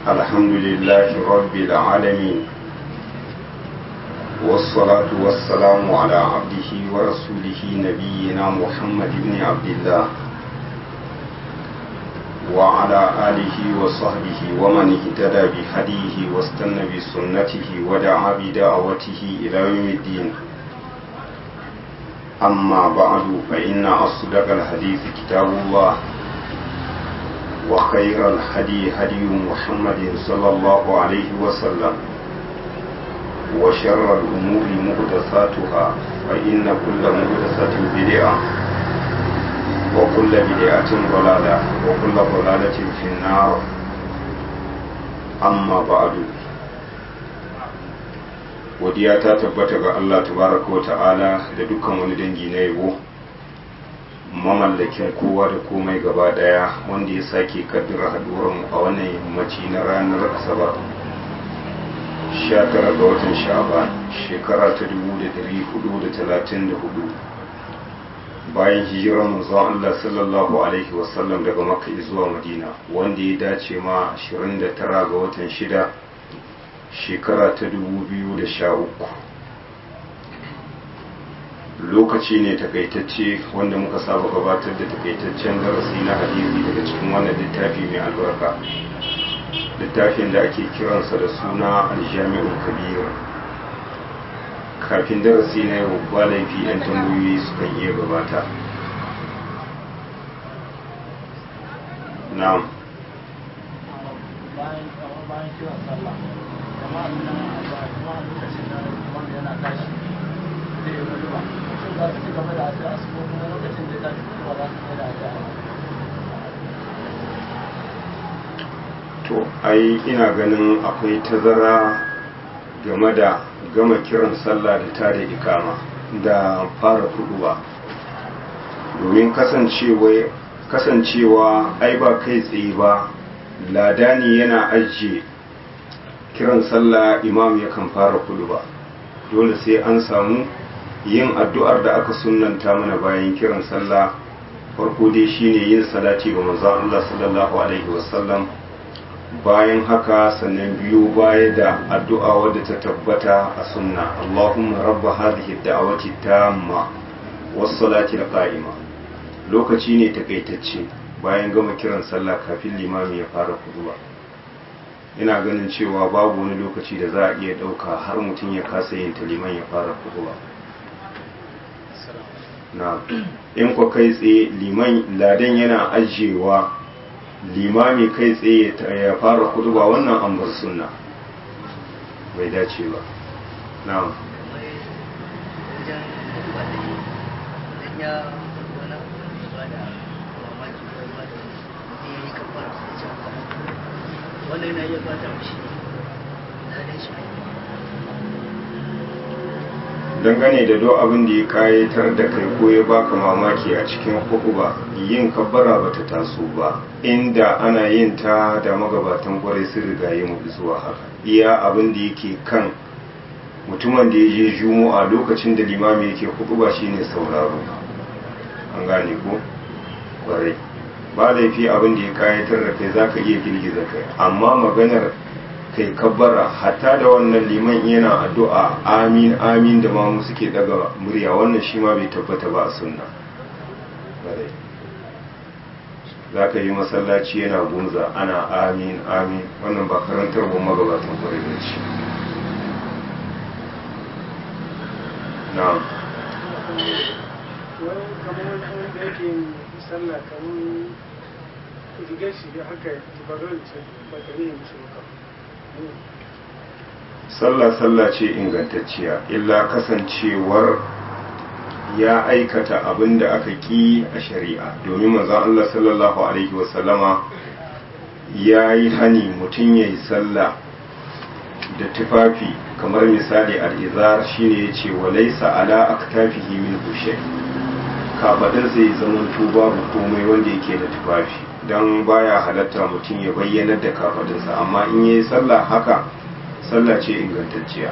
الحمد لله رب العالمين والصلاة والسلام على عبده ورسوله نبينا محمد بن عبد الله وعلى آله وصحبه ومن اهتدى بهديه واستنى بسنته ودعا بدعوته إلى يوم الدين أما بعد فإن أصدق الحديث كتاب الله وخير الهدي هدي محمد صلى الله عليه وسلم وشر الأمور محدثاتها فإن كل محدثة بدعة وكل بدعة ضلالة وكل ضلالة في النار أما بعد godiya ta tabbata ga Allah tabaraka wa ta'ala da dukkan wani dangi na yabo mamallakin kowa da komai gaba daya wanda ya sake kaddara haduwarmu a wannan yammaci na ranar asabar 19 ga watan sha'ban shekara ta 1434 bayan hijirar manzon Allah sallallahu alaihi wasallam daga makka zuwa madina wanda ya dace ma 29 ga watan shida shekara ta 2013 lokaci ne takaitacce wanda muka saba gabatar da takaitaccen darasi na hadisi daga cikin wannan littafi mai albarka littafin da ake kiransa da suna aljami'ul kabir kafin darasi na yau ba laifi 'yan tambayoyi sukan iya gabata na'am bayan kiran sallah kama abin nan ba kuma lokacin da wanda yana tashi zai yi wani ba shin za su ci gaba da asa asu ko kuma lokacin da ya tashi kuma za su mai da asa to ai ina ganin akwai tazara game da gama kiran sallah da tada ikama da fara ba domin kasancewa kasancewa ai ba kai tsaye ba ladani yana ajiye kiran sallah imam yakan fara ba dole sai an samu yin addu'ar da aka sunanta mana bayan kiran sallah farko dai shine yin salati ga manzon Allah sallallahu alaihi wasallam bayan haka sannan biyu baya da addu'a wadda ta tabbata a sunna Allahumma rabba hadhihi da'awati tamma was salati qa'ima lokaci ne takaitacce bayan gama kiran sallah kafin limami ya fara kuduba ina ganin cewa babu wani lokaci da za a iya ɗauka har mutum ya kasa yin liman ya fara kuduba na in kwa kai tsaye liman ladan yana ajiyewa limami kai tsaye ya fara kuduba wannan an bar sunna bai dace ba na'am wannan yana iya fata mishi dangane da do abin da ya kayatar da kai ko ya baka mamaki a cikin hukuba yin kabbara ba ta taso ba inda ana yin ta da magabatan kwarai sun riga yi mu zuwa haka iya abin da yake kan mutumin da ya je juma'a lokacin da limami yake hukuba shine sauraro an gane ko kwarai ba laifi abin da ya kayatar da kai zaka iya girgiza kai amma maganar kai kabbara hatta da wannan liman yana addu'a amin amin da mamu suke daga murya wannan shi ma bai tabbata ba a sunna za ka yi masallaci yana gunza ana amin amin wannan ba karantar ba magabatan kwarai da ce na wani kamar wani da yake sallah kamar rigar shi da haka jibarar ce ba ta ne musu maka sallah sallah ce ingantacciya illa kasancewar ya aikata abin da aka ki a shari'a domin manzon Allah sallallahu alaihi wasallama ya yi hani mutum ya yi sallah da tufafi kamar misali al'izar shine ya ce wa laisa ala aktafihi min bushe kafaɗinsa ya zama babu komai wanda yake da tufafi don baya halatta mutum ya bayyanar da kafaɗinsa amma in ya yi sallah haka sallah ce ingantacciya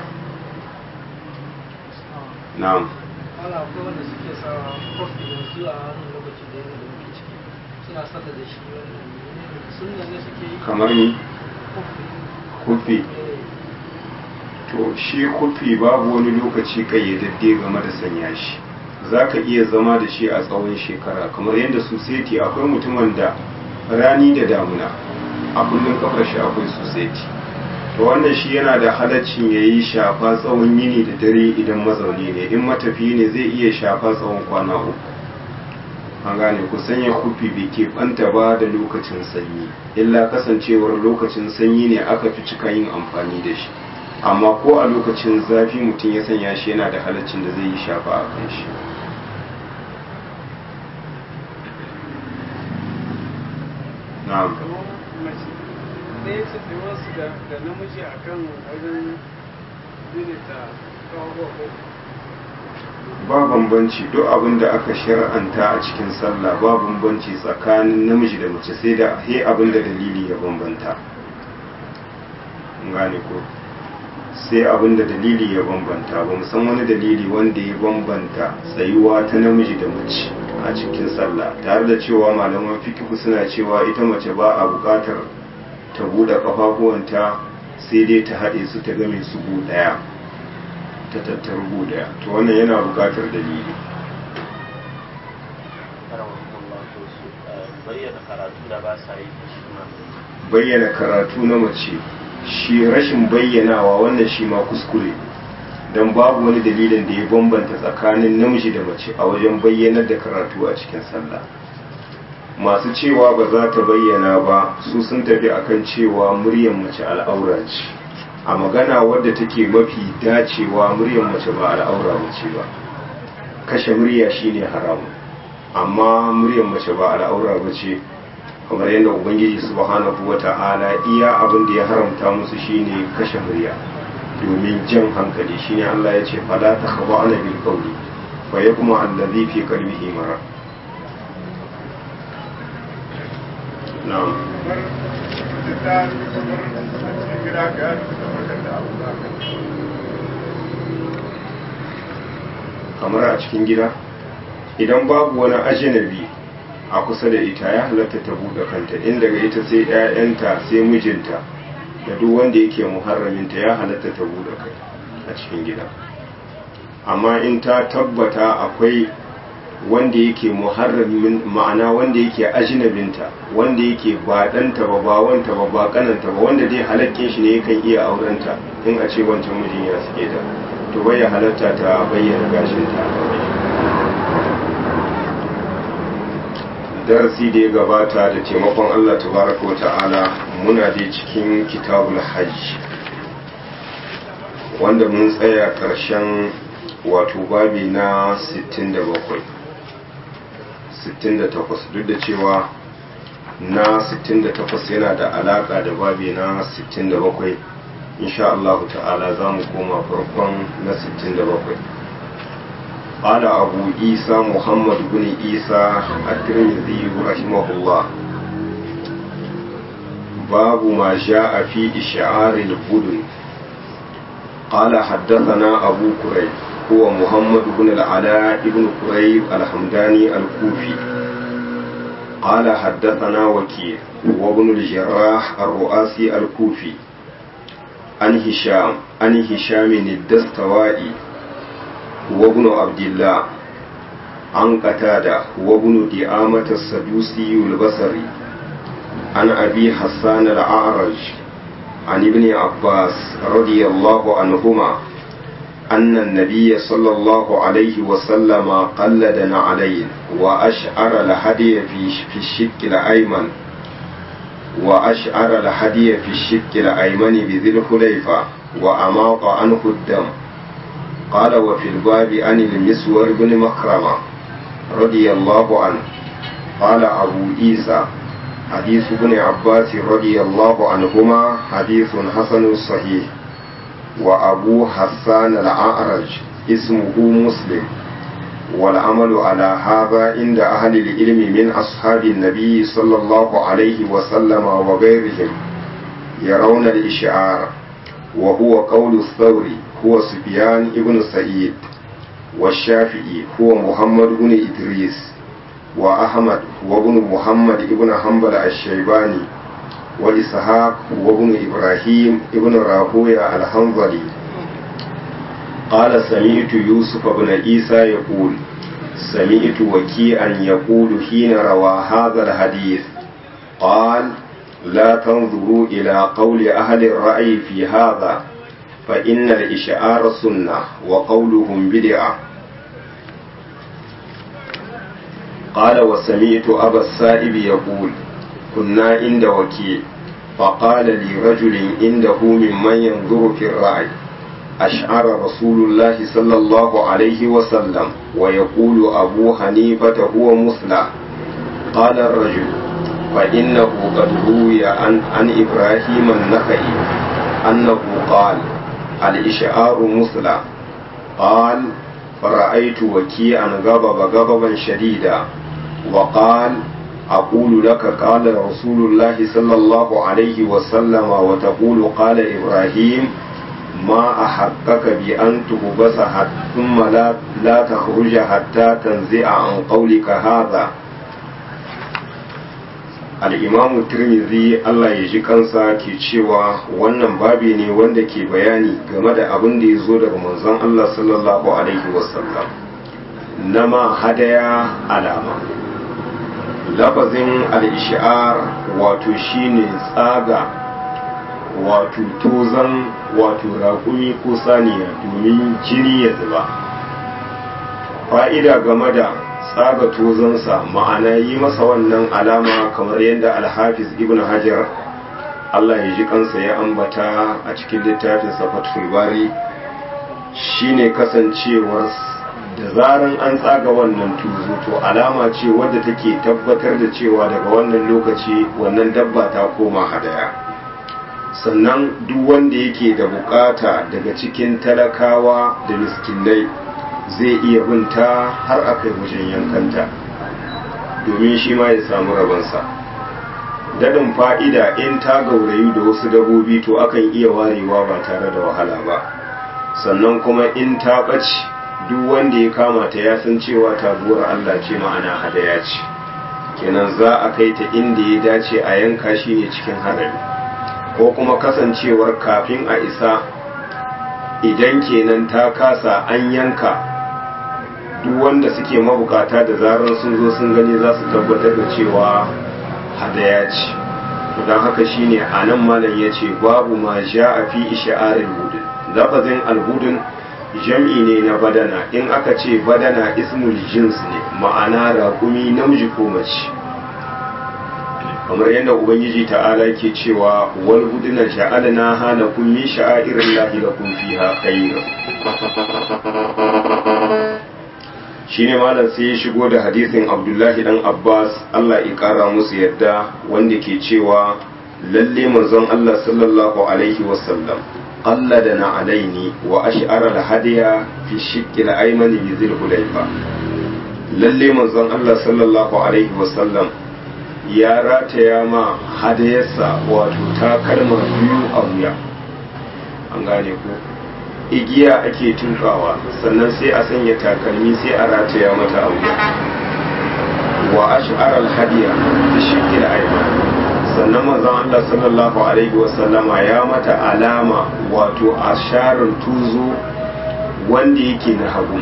na'am ana akwai wanda suke sa kofi yanzu a wannan lokaci da yana da muke ciki suna sallah da shi wannan sunna ne suke yi kamar ni kufi to shi kufi babu wani lokaci kayyadadde game da sanya shi za ka iya zama da shi a tsawon shekara kamar yadda suseti akwai mutumin da rani da damuna a kullum kafar shi akwai suseti to wannan shi yana da halaccin ya yi shafa tsawon yini da dare idan mazauni ne in matafi ne zai iya shafa tsawon kwana uku an gane ku sanya kufi bai ke banta ba da lokacin sanyi illa kasancewar lokacin sanyi ne aka fi cika yin amfani da shi amma ko a lokacin zafi mutum ya sanya shi yana da halaccin da zai yi shafa a kan shi na'am ɗaya ce wasu da namiji a kan wajen daidaita kawo ba bambanci duk abin da aka shar'anta a cikin sallah ba bambanci tsakanin namiji da mace sai da he abin da dalili ya bambanta gane ko sai abin da dalili ya bambanta ba san wani dalili wanda ya bambanta tsayuwa ta namiji da mace a cikin sallah tare da cewa malaman fikihu suna cewa ita mace ba a buƙatar ta buɗe ƙafafuwanta sai dai ta haɗe su ta game su gu ɗaya ta tattaru gu ɗaya to wannan yana buƙatar dalili bayyana karatu da ba sa yi shi ma bayyana karatu na mace shi rashin bayyanawa wannan shi ma kuskure don babu wani dalilin da ya bambanta tsakanin namiji da mace a wajen bayyanar da karatu a cikin sallah masu cewa ba za ta bayyana ba su sun tafi akan cewa muryar mace al'aura ce a magana wadda take mafi dacewa muryar mace ba al'aura mace ba kashe murya shine haramun amma muryar mace ba al'aura ba ce kamar yadda ubangiji subhanahu wata'ala iya abin da ya haramta musu shine kashe murya domin jan hankali shine Allah ya ce fala ta khaba ana bil qawli fa yakuma allazi fi qalbihi marad na'am kamar a cikin gida idan babu wani ajinabi a kusa da ita ya halatta ta buɗe kanta in daga ita sai 'ya'yanta sai mijinta da duk wanda yake muharraminta ya halatta ta buɗe kai a cikin gida amma in ta tabbata akwai wanda yake muharramin ma'ana wanda yake ajinabinta wanda yake ba ɗanta ba ba wanta ba ba kananta ba wanda dai halakkin shi ne yakan iya aurenta in a ce wancan mijin ya suke ta to bai ya halatta ta bayyana gashinta darasi da ya gabata da taimakon Allah tabaraka wa ta'ala muna dai cikin kitabul hajj wanda mun tsaya ƙarshen wato babi na 67 68 duk da cewa na 68 yana da alaka da babi na 67 insha Allah ta'ala za mu koma farkon na 67 قال أبو عيسى محمد بن عيسى الترمذي رحمه الله باب ما جاء في إشعار البدن قال حدثنا أبو كريب هو محمد بن العلاء بن كريب الحمداني الكوفي قال حدثنا وكيل وابن الجراح الرؤاسي الكوفي عن هشام عن هشام الدستوائي هو ابن عبد الله عن قتادة هو ابن دعامة السدوسي البصري عن أبي حسان الأعرج عن ابن عباس رضي الله عنهما أن النبي صلى الله عليه وسلم قلد نعلين وأشعر الهدي في الشك الأيمن وأشعر الهدي في الشك الأيمن بذي الحليفة وأماط عنه الدم قال وفي الباب عن المسور بن مكرمة رضي الله عنه قال أبو عيسى حديث ابن عباس رضي الله عنهما حديث حسن صحيح وأبو حسان الأعرج اسمه مسلم والعمل على هذا عند أهل العلم من أصحاب النبي صلى الله عليه وسلم وغيرهم يرون الإشعار وهو قول الثوري هو سفيان ابن سعيد والشافعي هو محمد بن إدريس وأحمد هو ابن محمد ابن حنبل الشيباني وإسحاق وابن إبراهيم ابن راهوية الحنظلي قال سمعت يوسف بن عيسى يقول سمعت وكيعا يقول حين روى هذا الحديث قال لا تنظروا إلى قول أهل الرأي في هذا فإن الإشعار سنة وقولهم بدعة قال وسمعت أبا السائب يقول كنا عند وكيل فقال لي رجل عنده ممن ينظر في الرأي أشعر رسول الله صلى الله عليه وسلم ويقول أبو حنيفة هو مثلى قال الرجل فإنه قد روي عن, عن إبراهيم النخعي أنه قال الإشعار مثلى قال فرأيت وكيعا غضب غضبا شديدا وقال أقول لك قال رسول الله صلى الله عليه وسلم وتقول قال إبراهيم ما أحقك بأن تهبس ثم لا, لا تخرج حتى تنزع عن قولك هذا al'imamu tirmidhi Allah ya ji kansa ke cewa wannan babi ne wanda ke bayani game da abin da ya zo daga manzon Allah sallallahu Alaihi wasallam na ma hadaya alama lafazin al'ishar wato shine tsaga wato tozan wato raƙumi ko saniya domin jini ya zuba fa'ida game da tsaga tozonsa ma'ana yi masa wannan alama kamar yadda alhafiz ibn hajar Allah ya ji kansa ya ambata a cikin littafin fathul bari shine kasancewar da zaran an tsaga wannan tuzo to alama ce wadda take tabbatar da cewa daga wannan lokaci wannan dabba ta koma hadaya sannan duk wanda yake da bukata daga cikin talakawa da miskinai zai iya binta har a kai wajen yankanta domin shi ma ya samu rabansa daɗin fa'ida in ta gaurayu da wasu dabobi to akan iya warewa ba tare da wahala ba sannan kuma in ta ɓaci duk wanda ya kama ta ya san cewa taguwar Allah ce ma'ana hadaya ce kenan za a kai ta inda ya dace a yanka shi ne cikin hadari ko kuma kasancewar kafin a isa idan kenan ta kasa an yanka duk wanda suke mabukata da zarar sun zo sun gani za su tabbatar da cewa hadaya ce don haka shine a nan malam ya ce babu ma ja a fi isha'arin hudun lafazin alhudun jam'i ne na badana in aka ce badana ismul jins ne ma'ana raƙumi namiji ko mace kamar yadda ubangiji ta'ala ke cewa wal huduna sha'alna hana kun min sha'airin lahi lakum fiha khayr shine malam sai ya shigo da hadisin abdullahi dan abbas allah ya kara musu yadda wanda ke cewa lalle manzon allah sallallahu alaihi wasallam qalladana alaini wa ash'ara al-hadiya fi shiqqi al-aymani bi zil hulayfa lalle manzon allah sallallahu alaihi wasallam ya rataya ma hadayarsa wato takalma biyu a wuya an gane ko igiya ake tukawa sannan sai a sanya takalmi sai a rataya mata a wuya wa ash'ar al-hadiya da shikil ayman sannan manzon Allah sallallahu alaihi wa sallama ya mata alama wato asharar tuzo wanda yake na hagu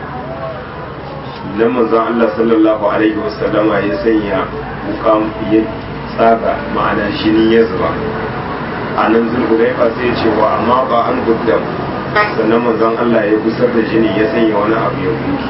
nan manzon Allah sallallahu alaihi wa sallama ya sanya wukan ya tsaga ma'ana jini ya zuba a nan zulhulaifa sai ya ce wa amma ba an guddam sannan manzon Allah ya gusar da jini ya sanya wani abu ya gudu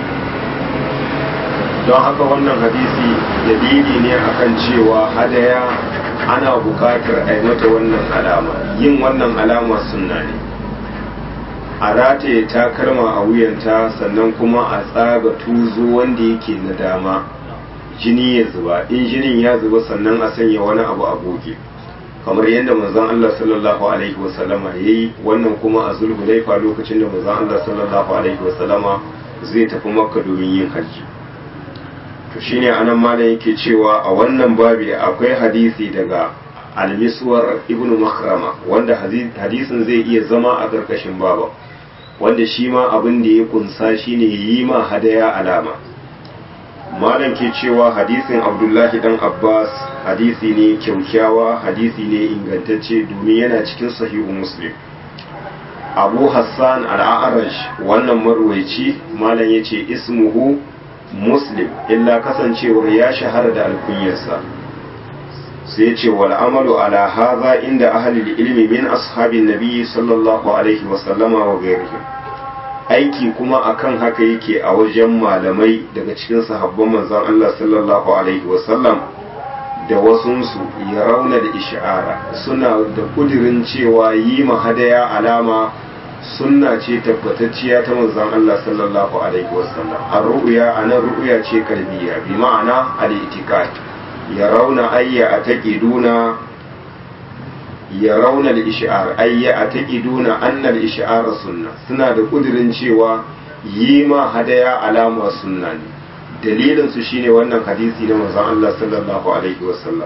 don haka wannan hadisi dalili ne akan cewa hadaya ana bukatar a mata wannan alama yin wannan alama sunna ne a rataye takalma a wuyanta sannan kuma a tsaga tuzo wanda yake na dama jini ya zuba in jinin ya zuba sannan a sanya wani abu a goge kamar yadda manzon Allah sallallahu alaihi wasallama yayi wannan kuma a zulhulaifa lokacin da manzon Allah sallallahu alaihi wasallama zai tafi makka domin yin hajji to shine anan malam yake cewa a wannan babi akwai hadisi daga al-miswar ibn makrama wanda hadisin zai iya zama a karkashin baba wanda shi ma abin da ya kunsa shine yi ma hadaya alama malam ke cewa hadisin abdullahi dan abbas hadisi ne kyaukyawa hadisi ne ingantacce domin yana cikin sahihu muslim abu hassan al'arash wannan marwaici malam ya ce ismuhu muslim illa kasancewar ya shahara da alkunyarsa sai ce wal amalu ala hadha inda ahli ilmi min ashabin nabi sallallahu alaihi wasallama wa ghairihim aiki kuma akan haka yake a wajen malamai daga cikin sahabban manzon Allah sallallahu alaihi wasallam da wasunsu ya rauna da isha'ara suna da kudirin cewa yi hadaya alama sunna ce tabbatacciya ta manzon Allah sallallahu alaihi wasallam ar ru'ya anan ru'ya ce kalbiya bi ma'ana al-i'tiqad ya rauna ayya ataqiduna ya rauna al-ish'ar ayya ataqiduna anna al-ish'ar sunna suna da kudirin cewa yi ma hadaya alama sunna ne dalilin su shine wannan hadisi na manzon Allah sallallahu alaihi wasallam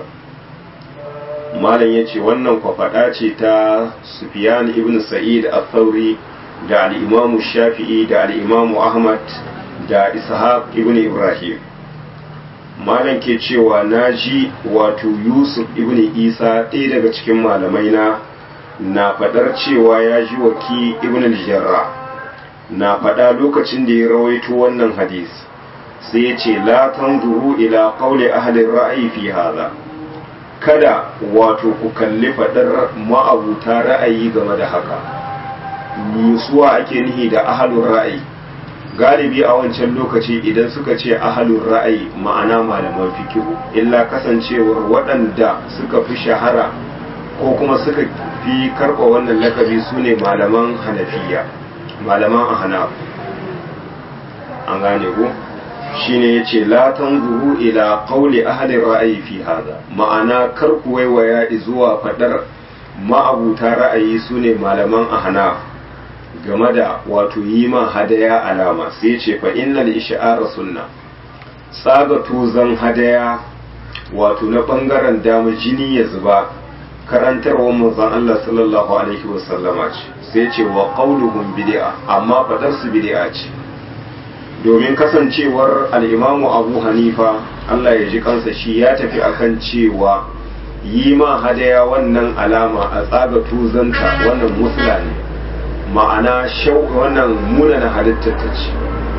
malam yace wannan kwafada ce ta Sufyan ibn Sa'id al-Thawri da al-Imam Shafi'i da al-Imam Ahmad da Ishaq ibn Ibrahim malam ke cewa naji wato Yusuf ibn Isa ɗaya daga cikin malamai na na fadar cewa ya ji waki ibn al-Jarrah na fada lokacin da ya rawaito wannan hadisi sai ya ce la tanzuru ila qawli ahli ra'ayi fi hadha kada wato ku kalli fadar ma'abuta ra'ayi game da haka musuwa ake nihi da ahalun ra'ayi galibi a wancan lokaci idan suka ce ahalun ra'ayi ma'ana malaman fikihu illa kasancewar waɗanda suka fi shahara ko kuma suka fi karɓa wannan lakabi su ne malaman hanafiya malaman ahnaf an gane ku shine yace la tanzuru ila qawli ahli ra'ayi fi hada ma'ana kar ku waiwaya zuwa fadar ma'abuta ra'ayi sune malaman ahnaf game da wato yi ma hadaya alama sai ce fa innal ish'ara sunna tsaga tuzan hadaya wato na bangaren dama jini ya zuba karantarwar manzon Allah sallallahu alaihi wasallama ce sai ce wa qauluhum bid'a amma fadar su bid'a ce domin kasancewar al'imamu abu hanifa Allah ya ji kansa shi ya tafi akan cewa yi ma hadaya wannan alama a tsaga tuzanta wannan musula ne ma'ana shau wannan munana halittar ta ce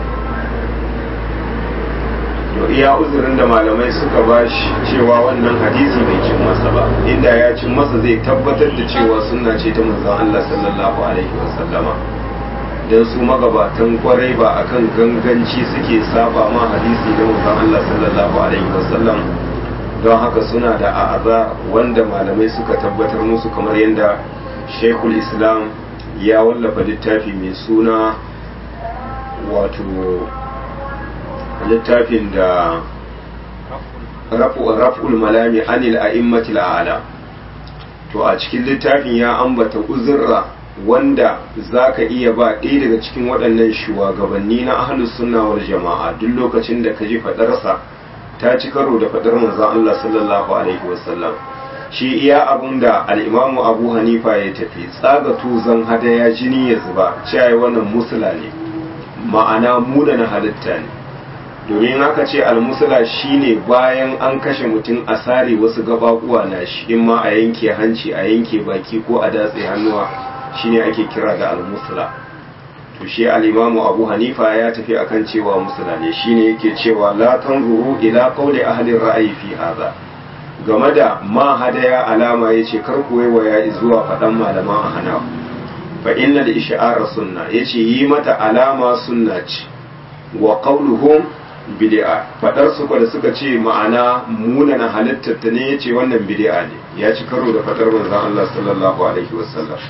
to iya uzurin da malamai suka ba shi cewa wannan hadisi bai cin masa ba inda ya cin masa zai tabbatar da cewa sunna ce ta manzon Allah sallallahu alaihi wasallama don su magabatan kwarai ba akan ganganci suke saba ma hadisi da manzon Allah sallallahu alaihi wasallam don haka suna da a'aza wanda malamai suka tabbatar musu kamar yadda Sheikhul Islam ya wallafa littafi mai suna wato littafin da raf'ul malami anil a'immatil a'la to a cikin littafin ya ambata uzurra wanda za ka iya ba ɗaya daga cikin waɗannan shugabanni na ahlus sunna wal jama'a duk lokacin da ka ji faɗarsa ta ci karo da faɗar manzon Allah sallallahu alaihi wasallam shi iya abun da al'imamu abu hanifa ya tafi tsaga tuzan hadaya jini ya zuba cewa wannan musula ne ma'ana muna na halitta ne domin haka ce almusula shine bayan an kashe mutum a sare wasu gabakuwa na shi in ma a yanke hanci a yanke baki ko a datse hannuwa shine ake kira da almusula to shi al-imamu abu hanifa ya tafi akan cewa musula ne shine yake cewa la tanzuru ila qawli ahli ra'ayi fi hadha game da ma hadaya alama yace kar ku waiwaya zuwa fadan malaman ahna fa inna al-ish'ara sunna yace yi mata alama sunna ce wa qawluhum bid'a fadar su da suka ce ma'ana munana halittar ta ne yace wannan bid'a ne ya ci karo da fadar manzon Allah sallallahu alaihi wasallam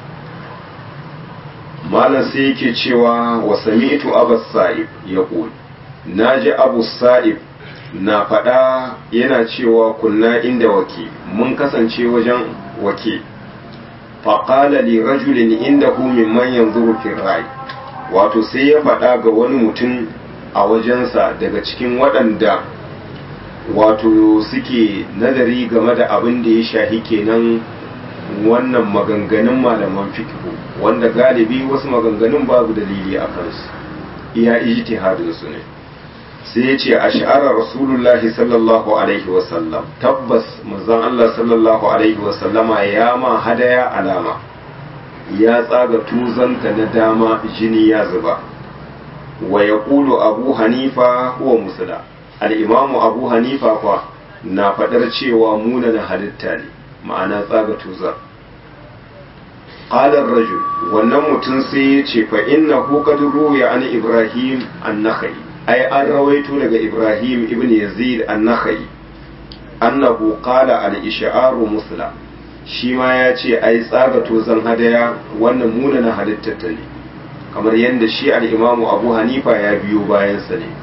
malam sai yake cewa wa sami'tu abu sa'ib yaqul naji abu sa'ib na fada yana cewa kunna inda wake mun kasance wajen wake faqala li rajulin indahu mimman yanzuru fi rai wato sai ya fada ga wani mutum a wajensa daga cikin waɗanda wato suke nazari game da abin da ya shahi kenan wannan maganganun malaman fikihu wanda galibi wasu maganganun babu dalili a kansu iya ijtihadin su ne sai ya ce a sha'arar rasulullahi sallallahu alaihi wasallam tabbas manzon Allah sallallahu alaihi wasallama ya ma hadaya alama ya tsaga tuzanta na dama jini ya zuba wa ya abu hanifa huwa musula al'imamu abu hanifa kwa na faɗar cewa munana halitta ne ma'ana tsaga tuzar ƙalar rajul wannan mutum sai ya ce fa inna hukad ruya an ibrahim an nakhai ai an rawaito daga ibrahim ibn yazid an nakhai annahu qala al ish'aru musla shi ma ya ce ai tsaga tozan hadaya wannan munana halittar ta ne kamar yadda shi al-imamu abu hanifa ya biyo bayansa ne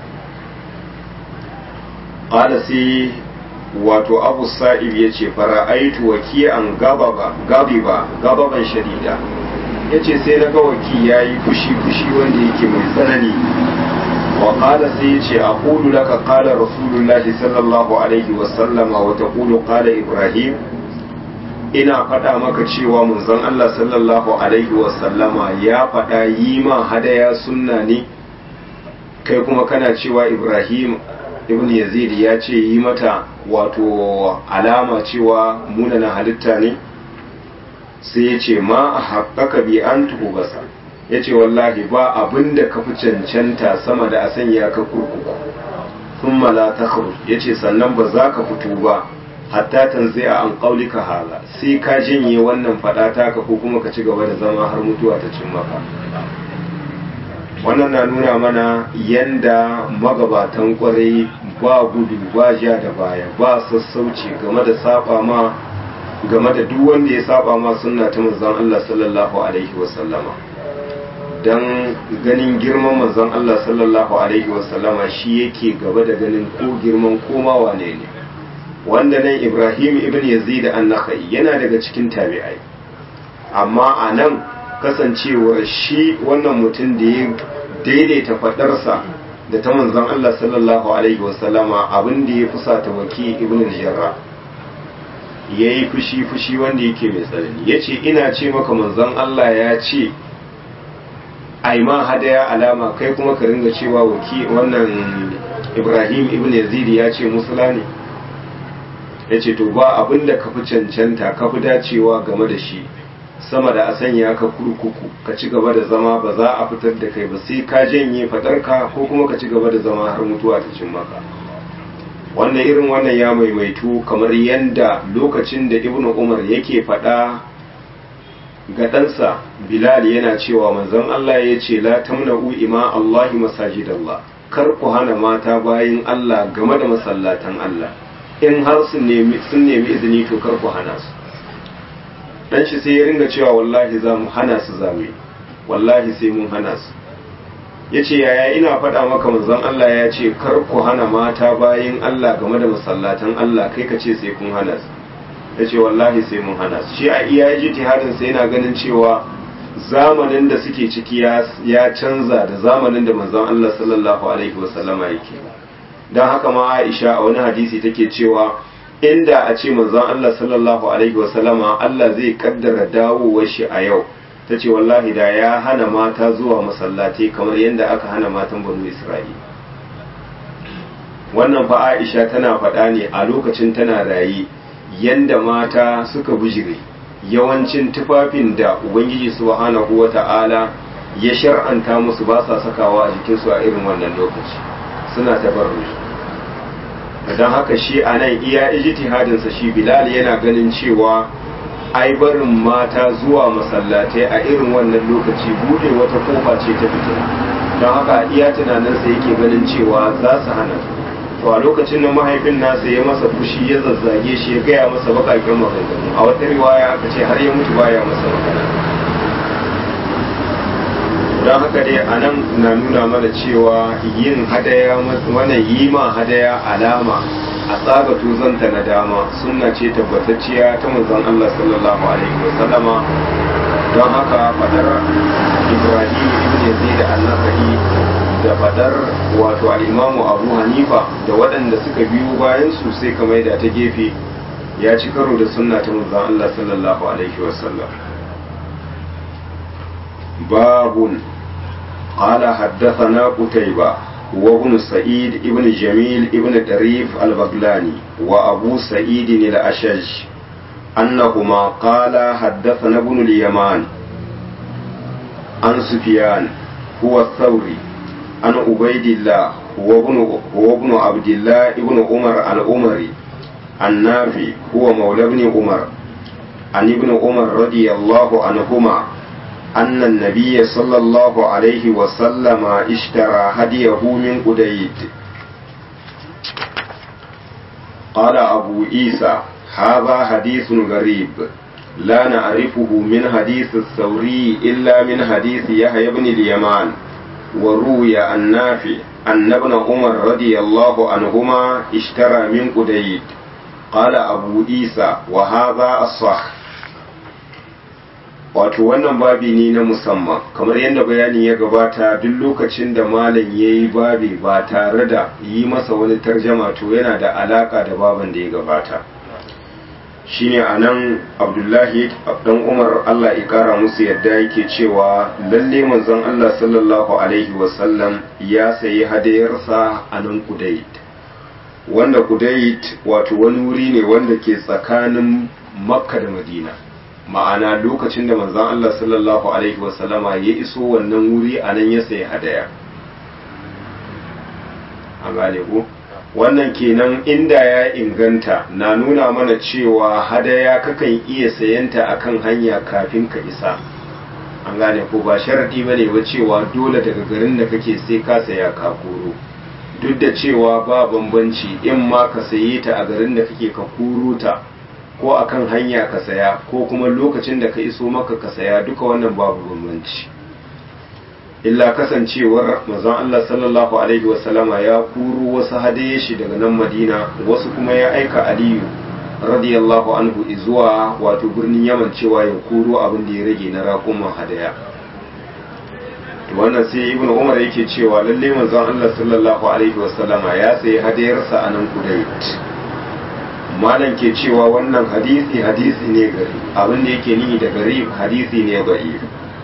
qala sai wato abu sa'ib ya ce fara'aitu waki'an gababa gabiba gababan shadida ya ce sai na ga waki ya yi fushi-fushi wanda yake mai tsanani wa qala sai ya ce aqulu laka qala rasulullahi sallallahu alaihi wasallama wa taqulu qala ibrahim ina faɗa maka cewa manzon Allah sallallahu alaihi wasallama ya faɗa yi ma hadaya sunna ne kai kuma kana cewa ibrahim ibn yazid ya ce yi mata wato alama cewa munana halitta ne sai ya ce ma a haƙaƙa bi an tuhu basa ya ce wallahi ba abin da ka fi cancanta sama da a sanya ka kurkuku sun mala ta ya ce sannan ba za ka fito ba hatta tanzai a an ƙaulika hala sai ka janye wannan faɗa taka ko kuma ka ci gaba da zama har mutuwa ta cin maka wannan na nuna mana yanda magabatan kwarai ba gudu ba ja da baya ba sassauci game da saba ma game da duk wanda ya saba ma sunna ta manzon Allah sallallahu alaihi wasallama dan ganin girman manzon Allah sallallahu alaihi wasallama shi yake gaba da ganin ko girman koma wane ne wanda nan Ibrahim ibn Yazid an-Nakhai yana daga cikin tabi'ai amma a nan kasancewar shi wannan mutum da ya daidaita fadarsa da ta manzon Allah sallallahu alaihi wasallama abin da ya fusata waki ibn al-jarra yayi fushi fushi wanda yake mai tsanani yace ina ce maka manzon Allah ya ce ai ma hadaya alama kai kuma ka ringa cewa waki wannan Ibrahim ibn Yazid ya ce musula ne yace to ba abin da ka fi cancanta ka fi dacewa game da shi sama da a sanya ka kurkuku ka ci gaba da zama ba za a fitar da kai ba sai ka janye fadarka ko kuma ka ci gaba da zama har mutuwa ta cin maka wannan irin wannan ya maimaitu kamar yadda lokacin da ibnu umar yake faɗa ga ɗansa bilal yana cewa manzon allah ya ce la tamna'u ima allahi masajidallah kar ku hana mata bayin allah game da masallatan allah in har sun nemi izini to kar ku hana su dan shi sai ya ringa cewa wallahi za mu hana su zame wallahi sai mun hana su ya ce yaya ina faɗa maka manzon Allah ya ce kar ku hana mata bayin Allah game da masallatan Allah kai ka ce sai kun hana su ya ce wallahi sai mun hana su shi a iya ji tihadin sai yana ganin cewa zamanin da suke ciki ya canza da zamanin da manzon Allah sallallahu alaihi wasallama yake don haka ma Aisha a wani hadisi take cewa inda a ce manzon Allah sallallahu alaihi wasallama Allah zai kaddara dawowar shi a yau ta ce wallahi da ya hana mata zuwa masallatai kamar yadda aka hana matan banu Isra'ila wannan fa Aisha tana faɗa ne a lokacin tana rayi yanda mata suka bujire yawancin tufafin da Ubangiji subhanahu wata'ala ya shar'anta musu ba sa sakawa a jikinsu a irin wannan lokaci suna tabarruji don haka shi a nan iya ijtihadinsa shi bilal yana ganin cewa ai barin mata zuwa masallatai a irin wannan lokaci bude wata kofa ce ta fito don haka iya tunaninsa yake ganin cewa za su hana to a lokacin da mahaifin nasa ya masa fushi ya zazzage shi ya gaya masa bakakken maganganu a wata riwaya aka ce har ya mutu baya masa magana don haka dai a nan na nuna mana cewa yin hadaya wannan yi ma hadaya alama a tsaga tuzanta na dama sunna ce tabbatacciya ta manzon Allah sallallahu alaihi wasallama don haka fadar Ibrahim ibn Yazid al-Nakhai da fadar wato al-Imam Abu Hanifa da waɗanda suka biyo bayan su sai kamar da ta gefe ya ci karo da sunna ta manzon Allah sallallahu alaihi wasallam babun قال حدثنا قتيبة هو ابن سعيد ابن جميل ابن دريف البغلاني وأبو سعيد الأشج أنهما قال حدثنا ابن اليمان عن سفيان هو الثوري عن عبيد الله هو ابن هو ابن عبد الله ابن عمر العمري النافي هو مولى ابن عمر عن ابن عمر رضي الله عنهما أن النبي صلى الله عليه وسلم اشترى هديه من قديد قال أبو عيسى هذا حديث غريب لا نعرفه من حديث الثوري إلا من حديث يحيى بن اليمان وروي عن نافع أن ابن عمر رضي الله عنهما اشترى من قديد قال أبو عيسى وهذا الصح wato wannan babi ne na musamman kamar yadda bayani ya gabata duk lokacin da malam ya yi babi ba tare da yi masa wani tarjama to yana da alaka da baban da ya gabata shine a nan abdullahi dan umar allah ya kara musu yadda yake cewa lalle manzon allah sallallahu alaihi wasallam ya sayi hadayarsa a nan kudait wanda kudait wato wani wuri ne wanda ke tsakanin makka da madina ma'ana lokacin da manzon Allah sallallahu alaihi wasallama ya iso wannan wuri a nan ya sayi hadaya a gane ku wannan kenan inda ya inganta na nuna mana cewa hadaya kakan iya sayanta akan hanya kafin ka isa an gane ko ba sharadi bane ba cewa dole daga garin da kake sai ka saya ka koro duk da cewa ba bambanci in ma ka saye ta a garin da kake ka koro ta ko akan hanya ka saya ko kuma lokacin da ka iso maka ka saya duka wannan babu bambanci illa kasancewar manzon Allah sallallahu alaihi wasallama ya kuro wasu hadaye shi daga nan Madina wasu kuma ya aika Aliyu radiyallahu anhu zuwa wato birnin Yaman cewa ya kuro abin da ya rage na raƙuman hadaya to wannan sai Ibn Umar yake cewa lalle manzon Allah sallallahu alaihi wasallama ya sayi hadayarsa a nan Kudait malam ke cewa wannan hadisi hadisi ne gari abin da yake nihi da gari hadisi ne gari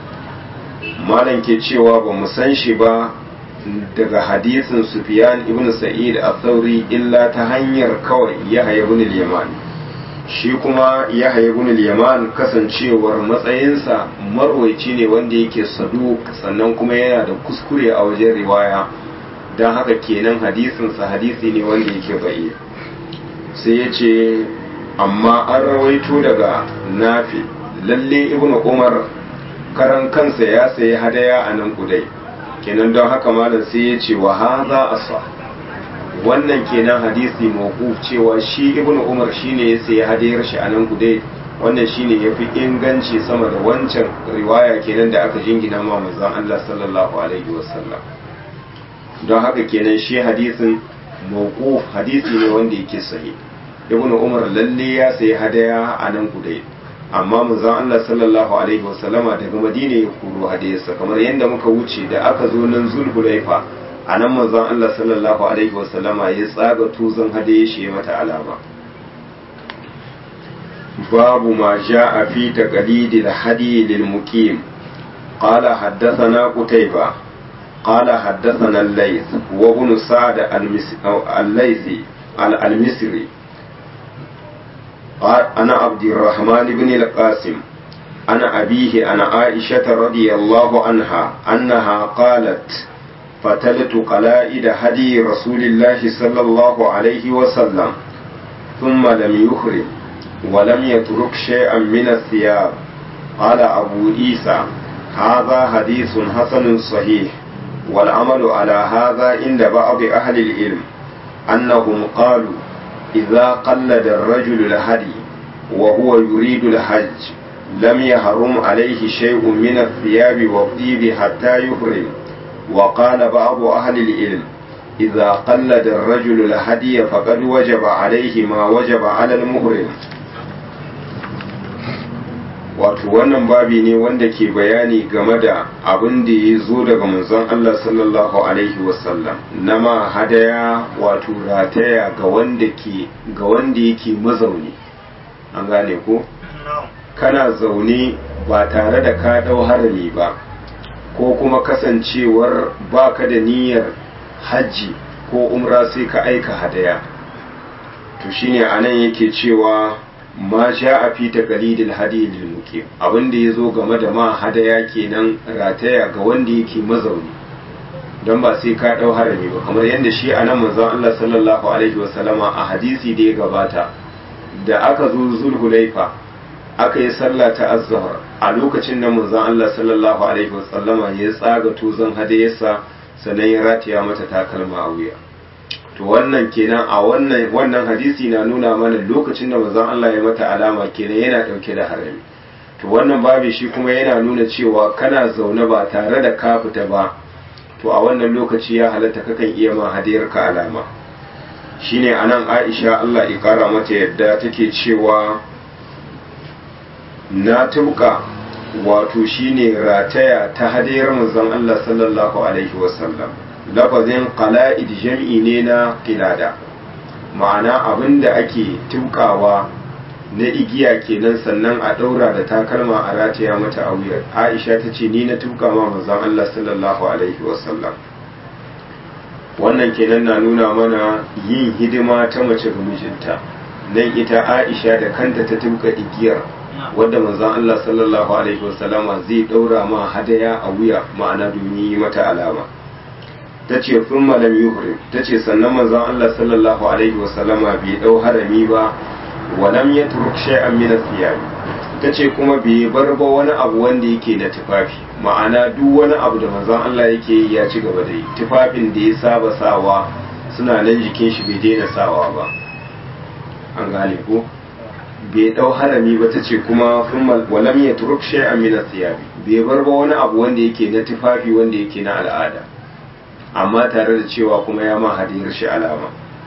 malam ke cewa ba mu san shi ba daga hadisin sufyan ibn sa'id al-thawri illa ta hanyar kawai yahya ibn al-yaman shi kuma yahya ibn al-yaman kasancewar matsayinsa marwaici ne wanda yake saduk sannan kuma yana da kuskure a wajen riwaya don haka kenan hadisinsa hadisi ne wanda yake ba'i sai ya ce amma an rawaito daga nafi lalle ibnu umar karan kansa ya sayi hadaya a nan kudai kenan don haka malam sai ya ce wa haza asa wannan kenan hadisi mawquf cewa shi ibnu umar shine ya sayi hadayar shi a nan kudai wannan shine yafi inganci sama da wancan riwaya kenan da aka jingina ma manzon Allah sallallahu alaihi wasallam don haka kenan shi hadisin mawquf hadisi ne wanda yake sahih ibnu umar lalle ya sayi hadaya a nan kudai amma manzon Allah sallallahu alaihi wasallama daga madina ya kuro hadayarsa kamar yadda muka wuce da aka zo nan zulhulaifa a nan manzon Allah sallallahu alaihi wasallama ya tsaga tuzon hadaye shi ya mata alama babu ma ja'a fi taqlidil hadi lil muqim قال حدثنا قتيبة قال حدثنا الليث وابن سعد الليثي المصري أنا عبد الرحمن بن القاسم أنا أبيه أنا عائشة رضي الله عنها أنها قالت فتلت قلائد هدي رسول الله صلى الله عليه وسلم ثم لم يخرج ولم يترك شيئا من الثياب قال أبو عيسى هذا حديث حسن صحيح والعمل على هذا عند بعض أهل العلم أنهم قالوا إذا قلد الرجل الهدي وهو يريد الحج لم يحرم عليه شيء من الثياب والطيب حتى يحرم وقال بعض أهل العلم إذا قلد الرجل الهدي فقد وجب عليه ما وجب على المحرم wato wannan babi ne wanda ke bayani game da abin da ya zo daga manzon Allah sallallahu alaihi wasallam na ma hadaya wato rataya ga wanda ke ga wanda yake mazauni an gane ko kana zaune ba tare da ka dau harami ba ko kuma kasancewar baka da niyyar hajji ko umra sai ka aika hadaya to shine anan yake cewa ma sha a fi taqlidil hadi lil muqim abin da yazo game da ma hadaya kenan rataya ga wanda yake mazauni don ba sai ka dau harami ba kamar yadda shi anan manzon Allah sallallahu alaihi wasallama a hadisi da ya gabata da aka zo zulhulaifa aka yi sallah ta azhar a lokacin da manzon Allah sallallahu alaihi wasallama ya tsaga tuzon hadayarsa sannan ya rataya mata takalma a wuya to wannan kenan a wannan wannan hadisi na nuna mana lokacin da manzon Allah ya mata alama kenan yana dauke da harami to wannan babu shi kuma yana nuna cewa kana zaune ba tare da ka fita ba to a wannan lokaci ya halatta kakan iya ma hadiyar ka alama shine anan Aisha Allah ya kara mata yadda take cewa na tubuka wato shine rataya ta hadiyar manzon Allah sallallahu alaihi wasallam lafazin qala'id jam'i ne na qilada ma'ana abinda ake tukawa na igiya kenan sannan a daura da takalma a rataya mata a wuyar Aisha ta ce ni na tuka ma manzon Allah sallallahu alaihi wasallam wannan kenan na nuna mana yin hidima ta mace ga mijinta nan ita Aisha da kanta ta tuka igiyar wadda manzon Allah sallallahu alaihi wasallama zai daura ma hadaya a wuya ma'ana domin yi mata alama ta ce sun malam yuhrim ta ce sannan manzon Allah sallallahu alaihi wasallama bai dau harami ba wa lam yatruk shay'an min athiyab ta ce kuma bai bar ba wani abu wanda yake na tufafi ma'ana duk wani abu da manzon Allah yake yi ya ci gaba da yi tufafin da ya saba sawa suna nan jikin shi bai daina sawa ba an gane ko bai dau harami ba tace kuma walam ya turuk shay'an min athiyabi bai bar ba wani abu wanda yake na tufafi wanda yake na al'ada amma tare da cewa kuma ya ma hadiyar shi alama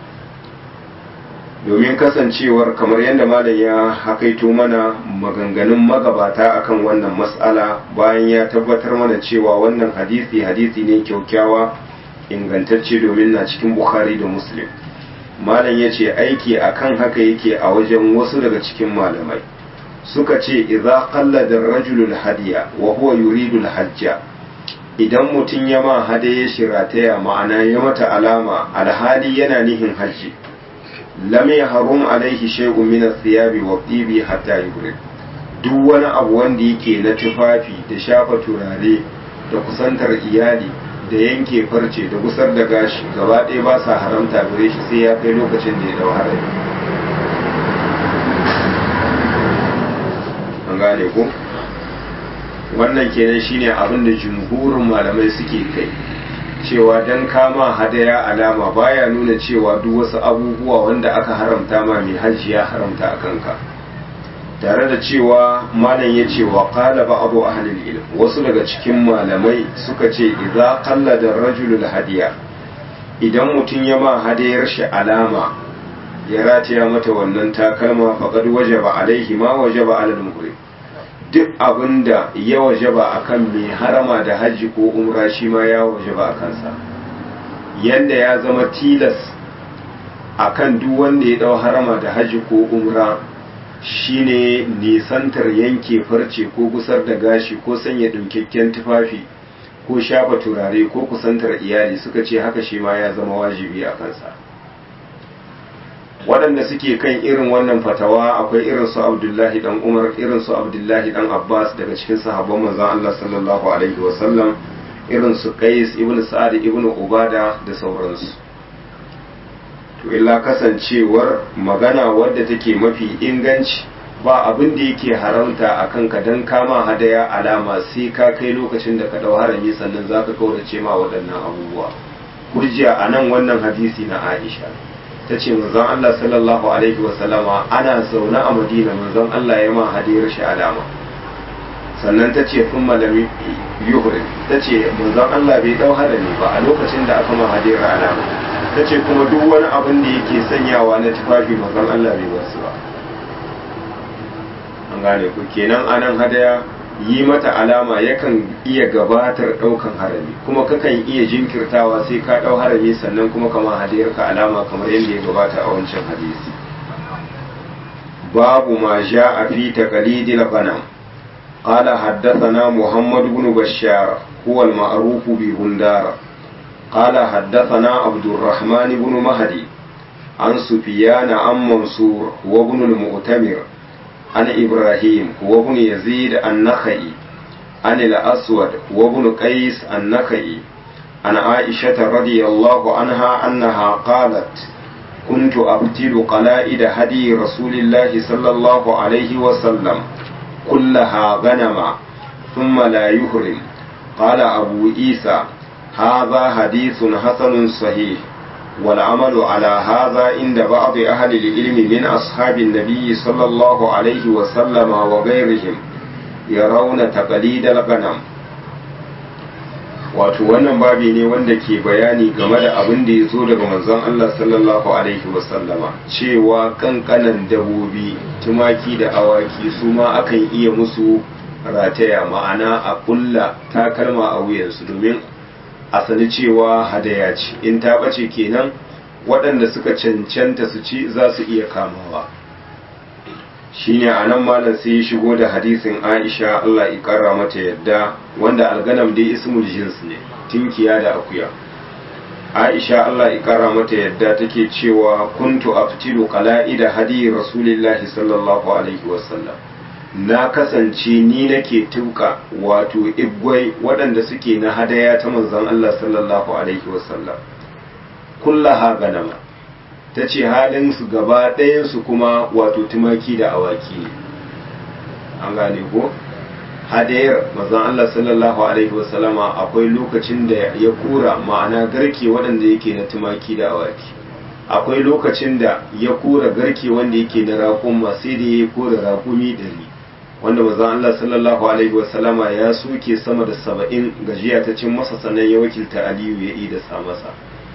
domin kasancewar kamar yadda malam ya hakaito mana maganganun magabata akan wannan mas'ala bayan ya tabbatar mana cewa wannan hadisi hadisi ne kyaukyawa ingantacce domin na cikin bukhari da muslim malam ya ce aiki akan haka yake a wajen wasu daga cikin malamai suka ce idza qallada rajulul hadiya wa huwa yuridu hajja idan mutum ya ma hadaye shirataya ma'ana ya mata alama alhali yana nihin hajji lam yahrum alaihi shay'un min athiyabi wa tibi hatta yubrid duk wani abu wanda yake na tufafi da shafa turare da kusantar iyali da yanke farce da gusar da gashi gaba ɗaya ba sa haramta gare shi sai ya kai lokacin da ya dau harami an gane ku wannan kenan shine abin da jumhurin malamai suke kai cewa dan kama hadaya alama baya nuna cewa duk wasu abubuwa wanda aka haramta ma mai hajji ya haramta a kanka tare da cewa malam ya ce wa qala ba'du ahlil ilm wasu daga cikin malamai suka ce idza qallada rajulul hadiya idan mutum ya ma hadayar shi alama ya rataya mata wannan takalma faqad wajaba alaihi ma wajaba alal muhrim duk abinda ya wajaba akan mai harama da hajji ko umra shi ma ya wajaba a kansa yanda ya zama tilas akan duk wanda ya dau harama da hajji ko umra shine nisantar yanke farce ko gusar da gashi ko sanya ɗaukakken tufafi ko shafa turare ko kusantar iyali suka ce haka shi ma ya zama wajibi a kansa waɗanda suke kan irin wannan fatawa akwai irin su abdullahi dan umar irin su abdullahi dan abbas daga cikin sahabban manzon allah sallallahu alaihi wasallam irin su qais ibn sa'ad ibn ubada da sauransu to illa kasancewar magana wadda take mafi inganci ba abin da yake haramta a kanka don kama hadaya alama sai ka kai lokacin da ka dau harami sannan za ka kaurace ma waɗannan abubuwa hujja a nan wannan hadisi na aisha ta ce manzon allah sallallahu alaihi wasallama ana zaune a madina manzon allah ya ma hadiyar shi alama sannan ta ce kun malami yuhri ta ce manzon allah bai dau harami ba a lokacin da aka ma hadiyar alama ta ce kuma duk wani abin da yake sanyawa na tufafi manzon Allah bai wasu ba an gane ku kenan anan hadaya yi mata alama yakan iya gabatar daukan harami kuma kakan iya jinkirtawa sai ka dau harami sannan kuma kama hadayar ka alama kamar yadda ya gabata a wancan hadisi babu ma ja'a fi taqlidil ghanam قال حدثنا محمد بن بشار هو المعروف بهندار قال حدثنا عبد الرحمن بن مهدي عن سفيان عن منصور وابن المؤتمر عن إبراهيم وابن يزيد النخعي عن الأسود وابن قيس النخعي عن عائشة رضي الله عنها أنها قالت كنت أبتل قلائد هدي رسول الله صلى الله عليه وسلم كلها غنما ثم لا يهرم قال أبو عيسى هذا حديث حسن صحيح والعمل على هذا عند بعض أهل العلم من أصحاب النبي صلى الله عليه وسلم وغيرهم يرون تقليد الغنم wato wannan babi ne wanda ke bayani game da abin da ya zo daga manzon Allah sallallahu alaihi wasallama cewa kankanan dabobi tumaki da awaki su ma akan iya musu rataya ma'ana a kulla takalma a wuyansu domin a sani cewa hadaya ce in ta ɓace kenan waɗanda suka cancanta su ci za su iya kamawa shine a nan malam sai ya shigo da hadisin aisha allah ƙara mata yadda wanda alganam dai ismul jins ne tinkiya da akuya aisha allah ƙara mata yadda take cewa kuntu aftilu qala'ida hadi rasulillahi sallallahu alaihi wasallam na kasance ni nake tuka wato igwai waɗanda suke na hadaya ta manzon Allah sallallahu alaihi wasallam kullaha ganama ta ce halin su gaba ɗayansu kuma wato tumaki da awaki ne an gane ko hadayar manzon Allah sallallahu alaihi wasallama akwai lokacin da ya kura ma'ana garke waɗanda yake na tumaki da awaki akwai lokacin da ya kura garke wanda yake na raƙuma sai da ya kura raƙumi ɗari wanda manzon Allah sallallahu alaihi wasallama ya soke sama da saba'in gajiya ta cin masa sannan ya wakilta Aliyu ya yi da sa masa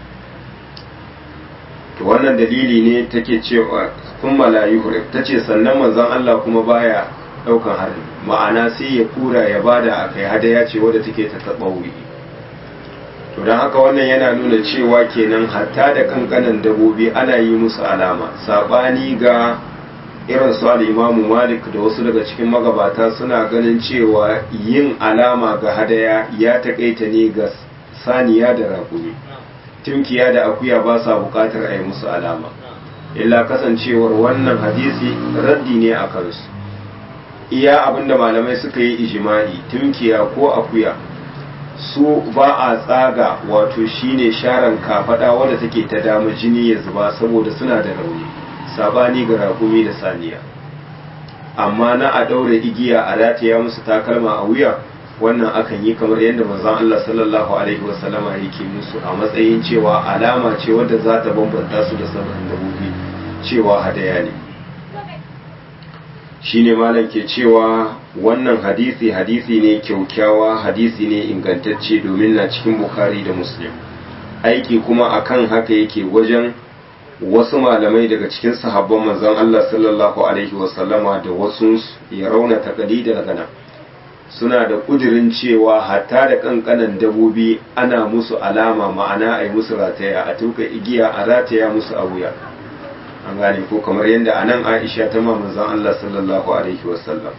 to wannan dalili ne take cewa kun malayu ta ce sannan manzon Allah kuma baya daukan harbi ma'ana sai ya kura ya bada a kai hadaya ce wadda take ta taɓa wuri to don haka wannan yana nuna cewa kenan hatta da kankanan dabobi ana yi musu alama saɓani ga irin su al'imamu malik da wasu daga cikin magabata suna ganin cewa yin alama ga hadaya ya taƙaita ne ga saniya da raƙumi tunkiya da akuya ba sa buƙatar a yi musu alama illa kasancewar wannan hadisi raddi ne a kansu iya abinda malamai suka yi ijima'i tunkiya ko akuya su ba a tsaga wato shine sharan kafada wadda take ta dama jini ya zuba saboda suna da rauni sabani ga rakumi da saniya amma na a daura igiya a rataya musu takalma a wuya wannan akan yi kamar yadda manzon Allah sallallahu alaihi wasallama yake musu a matsayin cewa alama ce wadda za ta bambanta su da sauran dabobi cewa hadaya ne shine malam ke cewa wannan hadisi hadisi ne kyaukyawa hadisi ne ingantacce domin na cikin bukhari da muslim aiki kuma akan haka yake wajen wasu malamai daga cikin sahabban manzon Allah sallallahu alaihi wasallama da wasu ya rauna taqlidal gana suna da kudirin cewa hatta da kankanan dabobi ana musu alama ma'ana ai musu rataya a tuka igiya a rataya musu a wuya an gane ko kamar yadda a nan aisha ta ma manzon Allah sallallahu alaihi wasallam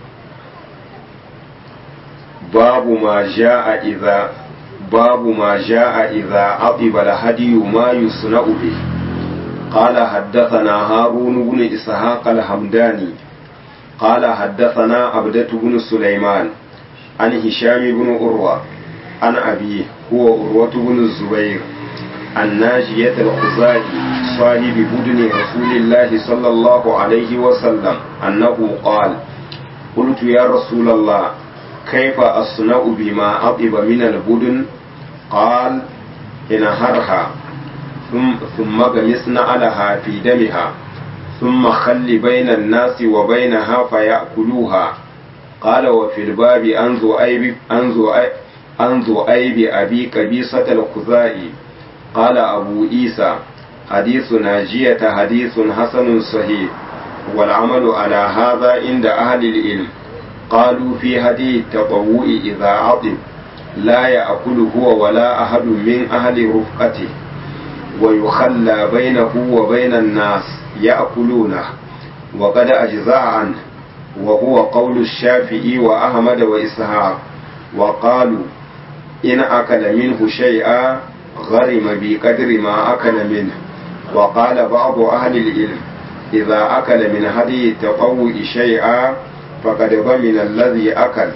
babu ma ja'a idza babu ma ja'a idza aqiba al-hadi ma yusna'u bi قال حدثنا هارون بن إسحاق الحمداني قال حدثنا عبدة بن سليمان عن هشام بن أروى عن أبيه هو أروة بن الزبير الناجية الخزاعي صاحب بدن رسول الله صلى الله عليه وسلم أنه قال قلت يا رسول الله كيف أصنع بما أطب من البدن قال انهرها ثم ثم غمسنا عليها في دمها ثم خل بين الناس وبينها فيأكلوها قال وفي الباب عن ذؤيب عن ذؤيب عن ذؤيب أبي كبيسة الخزائي قال أبو عيسى حديث ناجية حديث حسن صحيح والعمل على هذا عند أهل العلم قالوا في هدي التطوع إذا عطب لا يأكل هو ولا أحد من أهل رفقته ويخلى بينه وبين الناس يأكلونه وقد أجزاء عنه وهو قول الشافعي وأحمد وإسحاق وقالوا إن أكل منه شيئا غرم بقدر ما أكل منه وقال بعض أهل العلم إذا أكل من هدي التطوع شيئا فقد ضمن الذي أكل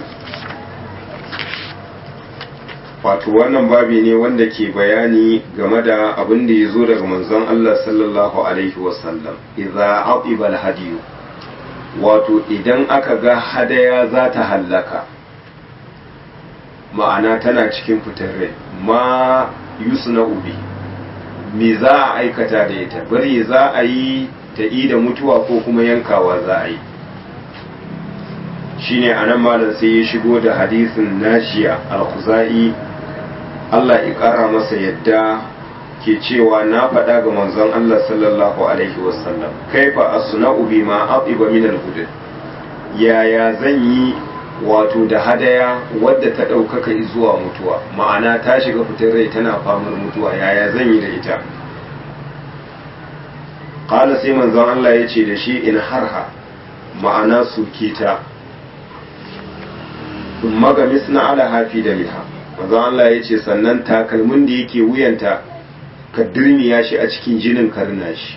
wato wannan babi ne wanda ke bayani game da abin da ya zo daga manzon Allah sallallahu alaihi wasallam idza aqiba hadiyu wato idan aka ga hadaya za ta hallaka ma'ana tana cikin fitar rai ma yusna ubi me za a aikata da ita bari za a yi ta da mutuwa ko kuma yankawa za a yi shine anan malam sai ya shigo da hadisin nashiya al-khuzai Allah ya ƙara masa yadda ke cewa na faɗa ga manzon Allah sallallahu alaihi wasallam kaifa asna'u bima aqiba min al-hudud yaya zan yi wato da hadaya wadda ta ɗaukaka zuwa mutuwa ma'ana ta shiga fitar rai tana famar mutuwa yaya zan yi da ita ƙala sai manzon Allah ya ce da shi in harha ma'ana suke ta magamis na ala hafi da miha manzon Allah ya ce sannan takalmin da yake wuyanta ka dirmiya shi a cikin jinin karna shi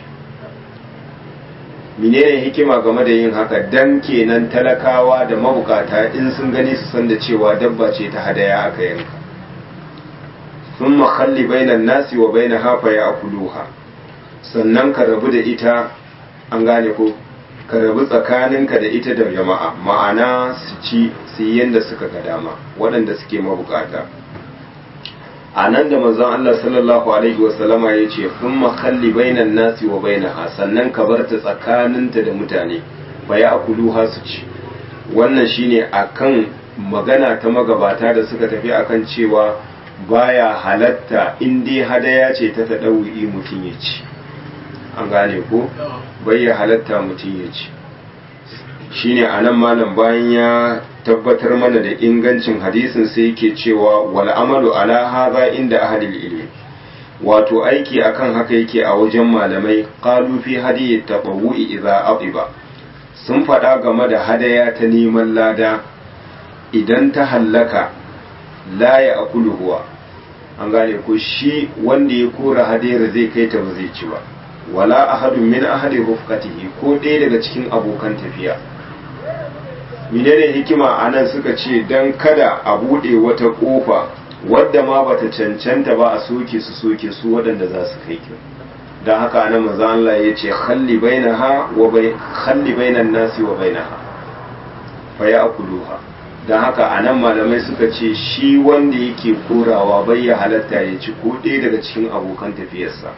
menene hikima game da yin haka dan kenan talakawa da mabukata in sun gani su san da cewa dabba ce ta hadaya aka yanka sun makalli bainan nasi wa baina hafa ya akuluha sannan ka rabu da ita an gane ko ka rabu tsakaninka da ita da jama'a ma'ana su ci su yi yadda suka ga dama waɗanda suke mabukata a nan da manzon Allah sallallahu alaihi wasallama ya ce sun makalli bainan nasi wa bainaha sannan ka bar ta tsakaninta da mutane ba ya akuluha su ci wannan shine akan magana ta magabata da suka tafi akan cewa baya halatta in dai hadaya ce ta taɗauri mutum ya ci an gane ko bai ya halatta mutum ya ci shine anan malam bayan ya tabbatar mana da ingancin hadisin sai yake cewa wal amalu ala hadha inda ahlil ilmi wato aiki akan haka yake a wajen malamai qalu fi hadiyi tatawu'i idza adiba sun faɗa game da hadaya ta neman lada idan ta hallaka la ya akulu huwa an gane ko shi wanda ya kora hadayar zai kai ta ba zai ci ba wala ahadun min ahadi rufqatihi ko ɗaya daga cikin abokan tafiya menene hikima a nan suka ce don kada a buɗe wata ƙofa wadda ma bata cancanta ba a soke su soke su waɗanda za su kai ki don haka nan maza Allah ya ce khalli bainaha wa bai khalli bainan nasi wa bainaha fa ya'kuluha don haka a nan malamai suka ce shi wanda yake korawa bai ya halatta ya ci ko ɗaya daga cikin abokan tafiyarsa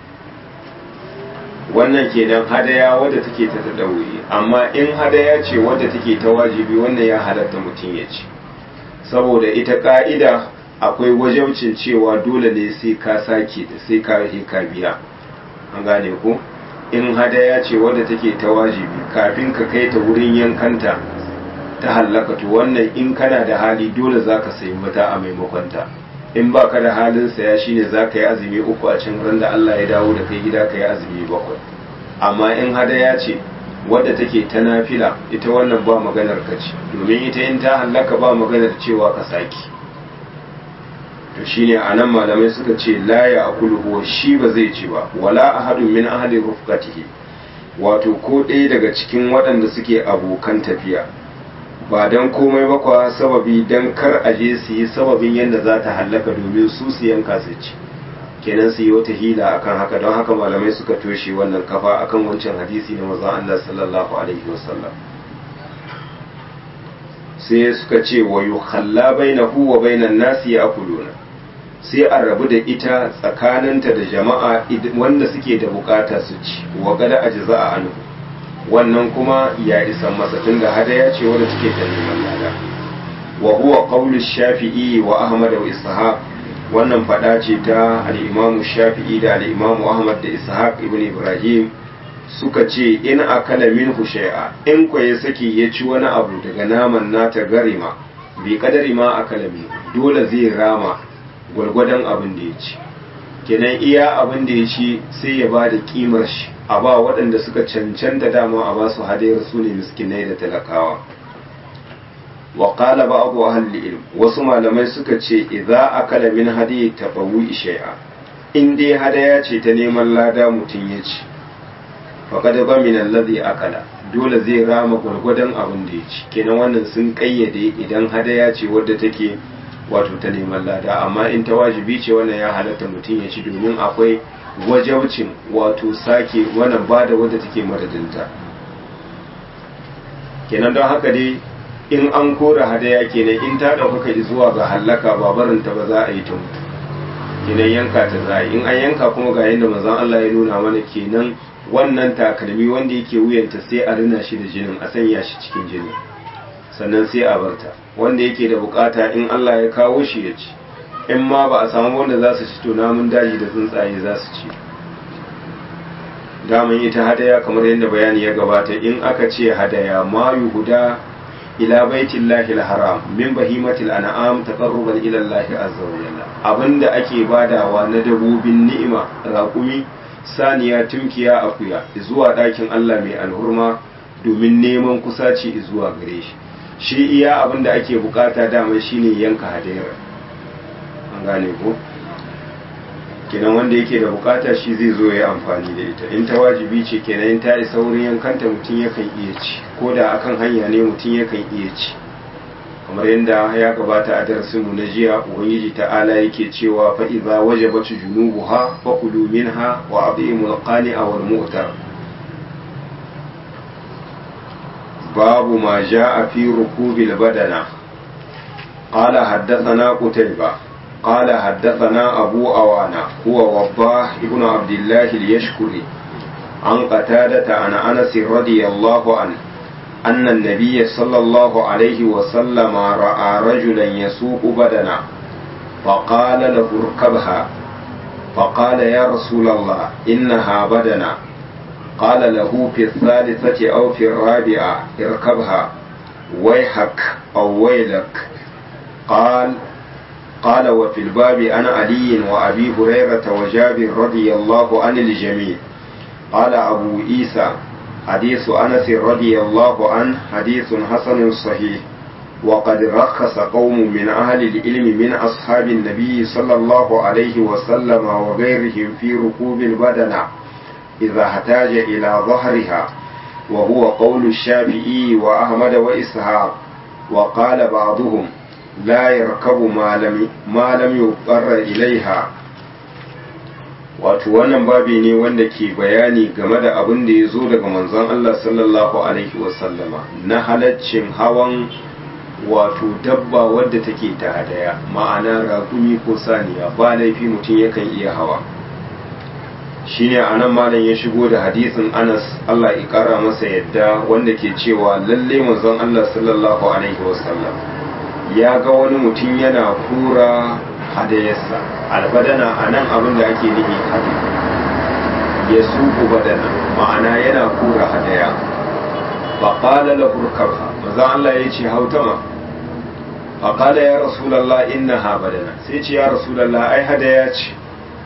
wannan kenan hadaya wadda take ta tadawi amma in hadaya ce wadda take ta wajibi wannan ya halatta mutum ya ci saboda ita ka'ida akwai wajaucin cewa dole ne sai ka sake da sai ka ka biya an gane ko in hadaya ce wadda take ta wajibi kafin ka kai ta wurin yankanta ta hallaka to wannan in kana da hali dole zaka sayi mata a maimakon ta in ba ka da halin saya shine za ka yi azumi uku a can ran da Allah ya dawo da kai gida ka yi azumi bakwai amma in hadaya ce wadda take ta nafila ita wannan ba maganar ka ce domin ita in ta hallaka ba maganar cewa ka saki to shine anan malamai suka ce la ya akulu huwa shi ba zai ci ba wala ahadun min ahli rufqatihi wato ko ɗaya daga cikin waɗanda suke abokan tafiya ba don komai ba kwa sababi don kar a je su yi sababin yadda za ta hallaka domin su su yanka su ci kenan su yi wata hila akan haka don haka malamai suka toshe wannan kafa akan wancan hadisi na maza Allah sallallahu alaihi wasallam sai suka ce wa yukhalla bainahu wa bainan nasi ya'kuluna sai a rabu da ita tsakaninta da jama'a wanda suke da bukata su ci wa gada ajza'a anhu wannan kuma ya isa masa tunda hadaya ce wadda take ta neman lada wa huwa qawlu shafi'i wa ahmad wa ishaq wannan fada ce ta al-imam shafi'i da al-imam ahmad da ishaq ibn ibrahim suka ce in akala minhu shay'a in ko ya saki ya ci wani abu daga naman nata garima bi kadari ma akala min dole zai rama gwargwadon abin da ya ci kenan iya abin da ya ci sai ya ba da kimar shi a ba waɗanda suka cancanta dama a ba su hadayar su ne miskinai da talakawa wa qala ba'du ahli ilm wasu malamai suka ce idza akala min hadi tabawi shay'a in dai hadaya ce ta neman lada mutum ya ci faqad ba min alladhi akala dole zai rama gwargwadon abin da ya ci kenan wannan sun kayyade idan hadaya ce wadda take wato ta neman lada amma in ta wajibi ce wannan ya halatta mutum ya ci domin akwai wajaucin wato sake wannan bada wadda take madadinta kenan don haka dai in an kora hadaya kenan in ta ɗaukaka zuwa ga hallaka ba barinta ba za a yi ta mutu kenan yanka ta za in an yanka kuma ga yadda manzon Allah ya nuna mana kenan wannan takalmi wanda yake wuyanta sai a rina shi da jinin a sanya shi cikin jini sannan sai a barta wanda yake da bukata in Allah ya kawo shi ya ci in ma ba a samu wanda za su ci to namun daji da tsuntsaye za su ci daman ita hadaya kamar yadda bayani ya gabata in aka ce hadaya ma yuhuda ila baitillahi haram min bahimatil an'am taqarruban ila Allah azza wa jalla abinda ake badawa na dabobin ni'ima raƙumi saniya tunkiya akuya zuwa ɗakin Allah mai alhurma domin neman kusaci zuwa gare shi shi iya abinda ake bukata dama shine yanka hadayar an gane ko kenan wanda yake da bukata shi zai zo ya amfani da ita in ta wajibi ce kenan in ta isa wurin yankanta mutum yakan iya ci ko da akan hanya ne mutum yakan iya ci kamar yadda ya gabata a darasinmu na jiya ubangiji ta'ala yake cewa fa idza wajabat junubuha fa kulu minha wa at'imul qani'a wal mu'tar babu ma jaa fi rukubil badana qala haddathana qutayba قال حدثنا أبو أوانا هو وضاح ابن عبد الله اليشكري عن قتادة عن أنس رضي الله عنه أن النبي صلى الله عليه وسلم رأى رجلا يسوق بدنا فقال له اركبها فقال يا رسول الله إنها بدنا قال له في الثالثة أو في الرابعة اركبها ويحك أو ويلك قال قال وفي الباب عن علي وأبي هريرة وجابر رضي الله عن الجميع قال أبو عيسى حديث أنس رضي الله عنه حديث حسن صحيح وقد رخص قوم من أهل العلم من أصحاب النبي صلى الله عليه وسلم وغيرهم في ركوب البدنة إذا احتاج إلى ظهرها وهو قول الشافعي وأحمد وإسحاق وقال بعضهم لا يركب ما لم ما lam yuqarra ilaiha wato wannan babi ne wanda ke bayani game da abin da ya zo daga manzon Allah sallallahu alaihi wasallama na halaccin hawan wato dabba wadda take ta hadaya ma'ana raƙumi ko saniya ba laifi mutum yakan iya hawa shine anan malam ya shigo da hadisin Anas Allah ya kara masa yadda wanda ke cewa lalle manzon Allah sallallahu alaihi wasallam ya ga wani mutum yana kura hadayarsa albadana a nan abin da ake nihi hadi ya suku badana ma'ana yana kura hadaya ba ƙala la hurkarha maza Allah ya ce hautama ba ƙala ya rasulallah inna ha badana sai ce ya rasulallah ai hadaya ce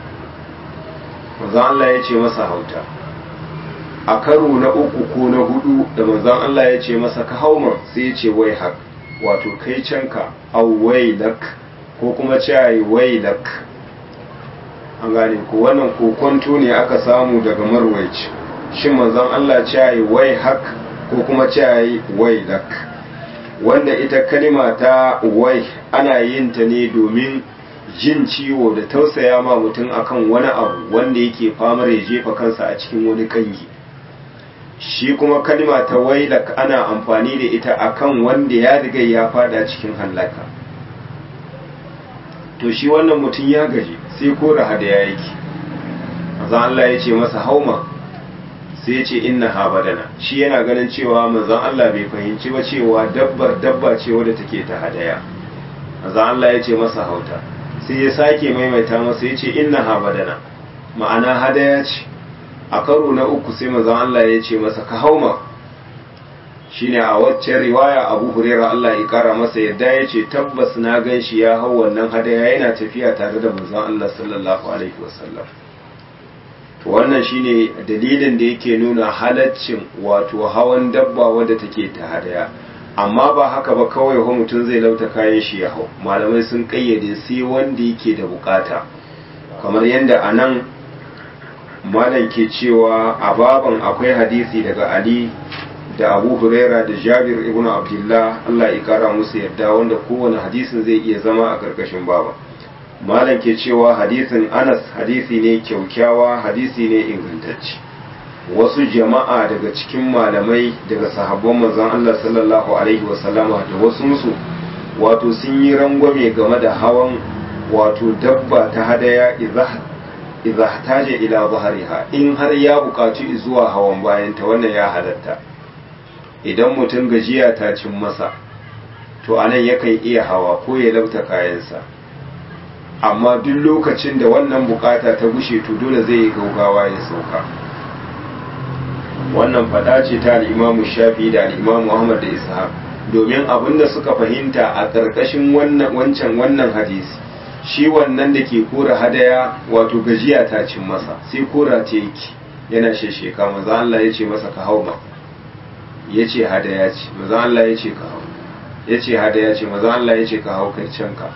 maza Allah ya ce masa hauta a karo na uku ko na hudu da manzan Allah ya ce masa ka hauma sai ya ce wai haka wato kai canka awwailak ko kuma cewa wailak an gane ko wannan kokonto ne aka samu daga marwaici shin manzon Allah cewa wai hak ko kuma cewa wailak wanda ita kalima ta wai ana yin ta ne domin jin ciwo da tausaya ma mutum akan wani abu wanda yake famar ya jefa kansa a cikin wani kangi shi kuma kalima ta wailak ana amfani da ita akan wanda ya riga ya fada cikin hallaka to shi wannan mutum ya gaji sai kora hadaya yake manzon Allah ya ce masa hauma sai ya ce inna ha badana shi yana ganin cewa manzon Allah bai fahimci ba cewa dabbar dabba ce wadda take ta hadaya manzon Allah ya ce masa hauta sai ya sake maimaita masa ya ce inna ha badana ma'ana hadaya ce a karo na uku sai manzon Allah ya ce masa ka hauma shine a waccan riwaya Abu Huraira Allah ya kara masa yadda ya ce tabbas na gan shi ya hau wannan hadaya yana tafiya tare da manzon Allah sallallahu alaihi wasallam to wannan shine dalilin da yake nuna halaccin wato hawan dabba wadda take ta hadaya amma ba haka ba kawai wa mutum zai lauta kayan shi ya hau malamai sun kayyade sai wanda yake da bukata kamar yadda a nan malam ke cewa a baban akwai hadisi daga ali da abu huraira da jabir ibn abdullah allah ya kara musu yadda wanda kowane hadisin zai iya zama a karkashin baba malam ke cewa hadisin anas hadisi ne kyaukyawa hadisi ne ingantacce wasu jama'a daga cikin malamai daga sahabban manzon allah sallallahu alaihi wasallama da wasu musu wato sun yi rangwame game da hawan wato dabba ta hadaya idza hataja ila zahariha in har ya buƙaci zuwa hawan bayan ta wannan ya halatta idan mutum gajiya ta cin masa to anan yakan iya hawa ko ya lauta kayansa amma duk lokacin da wannan bukata ta gushe to dole zai yi gaugawa ya sauka wannan fada ce ta al'imamu shafi da al'imamu ahmad da ishaq domin abin da suka fahimta a ƙarƙashin wancan wannan hadisi shi wannan da ke kora hadaya wato gajiya ta cin masa sai kora ta yake yana shesheka maza Allah ya ce masa ka hau ma ya ce hadaya ce maza Allah ya ce ka hau ya ce hadaya ce maza Allah ya ce ka hau kai can ka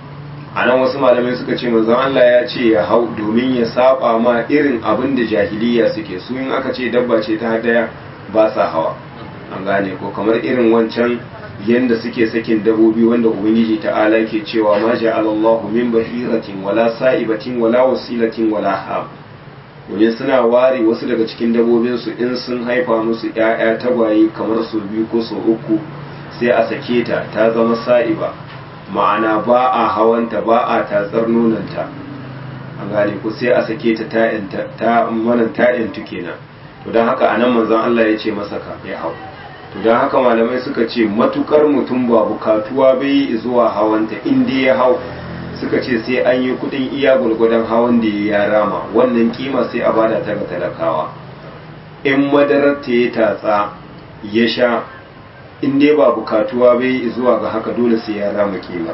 a nan wasu malamai suka ce maza Allah ya ce ya hau domin ya saba ma irin abin da jahiliya suke su in aka ce dabba ce ta hadaya ba sa hawa an gane ko kamar irin wancan yanda suke sakin dabobi wanda ubangiji ta'ala ke cewa ma ja'alallahu min bahiratin wala sa'ibatin wala wasilatin wala ham domin suna ware wasu daga cikin dabobinsu in sun haifa musu ‘ya'ya tagwaye kamar su biyu ko su uku sai a sake ta ta zama sa'iba ma'ana ba a hawanta ba a tatsar nonanta a gane ku sai a sake ta ta manan ta'yantu kenan to don haka anan manzon Allah ya ce masa ka ya hau to don haka malamai suka ce matukar mutum ba bukatuwa bai zuwa hawanta in dai ya hau suka ce sai an yi kudin iya gwargwadon hawan da ya rama wannan kima sai a bada ta ga talakawa in madarar ta ya tatsa ya sha in dai ba bukatuwa bai zuwa ga haka dole sai ya rama kima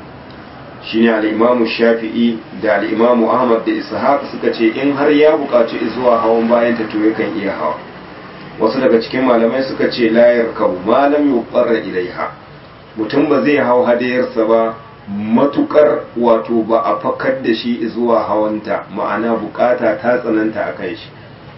shine al-imamu shafi'i da al-imamu ahmad da ishaq suka ce in har ya bukaci zuwa hawan bayan ta to yakan iya hawa wasu daga cikin malamai suka ce layar kabu malam yuqarra ilaiha mutum ba zai hau hadayarsa ba matukar wato ba a fakar da shi zuwa hawanta ma'ana bukata ta tsananta a kai shi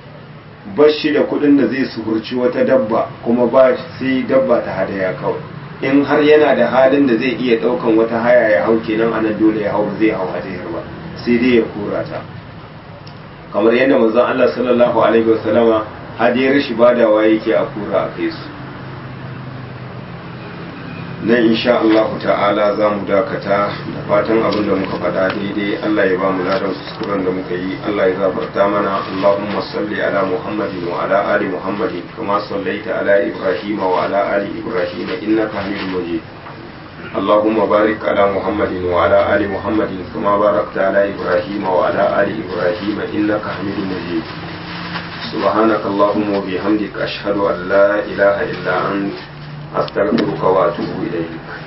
ba shi da kudin da zai suhurci wata dabba kuma ba sai dabba ta hadaya kawai in har yana da halin da zai iya daukan wata haya ya hau kenan anan dole ya hau zai hau hadayar ba sai dai ya kura ta kamar yadda manzon Allah sallallahu alaihi wasallama hadiyar shi badawa yake a kura a kai su nan insha Allah ta'ala za mu dakata da fatan abin da muka faɗa daidai Allah ya ba mu ladan kuskuren da muka yi Allah ya zabarta mana Allahumma salli ala Muhammadin wa ala ali Muhammadin kama sallaita ala Ibrahim wa ala ali Ibrahim innaka Hamidum Majid اللهم بارك على محمد وعلى آل محمد كما باركت على إبراهيم وعلى آل إبراهيم إنك حميد مجيد سبحانك اللهم وبحمدك أشهد أن لا إله إلا أنت أستغفرك وأتوب إليك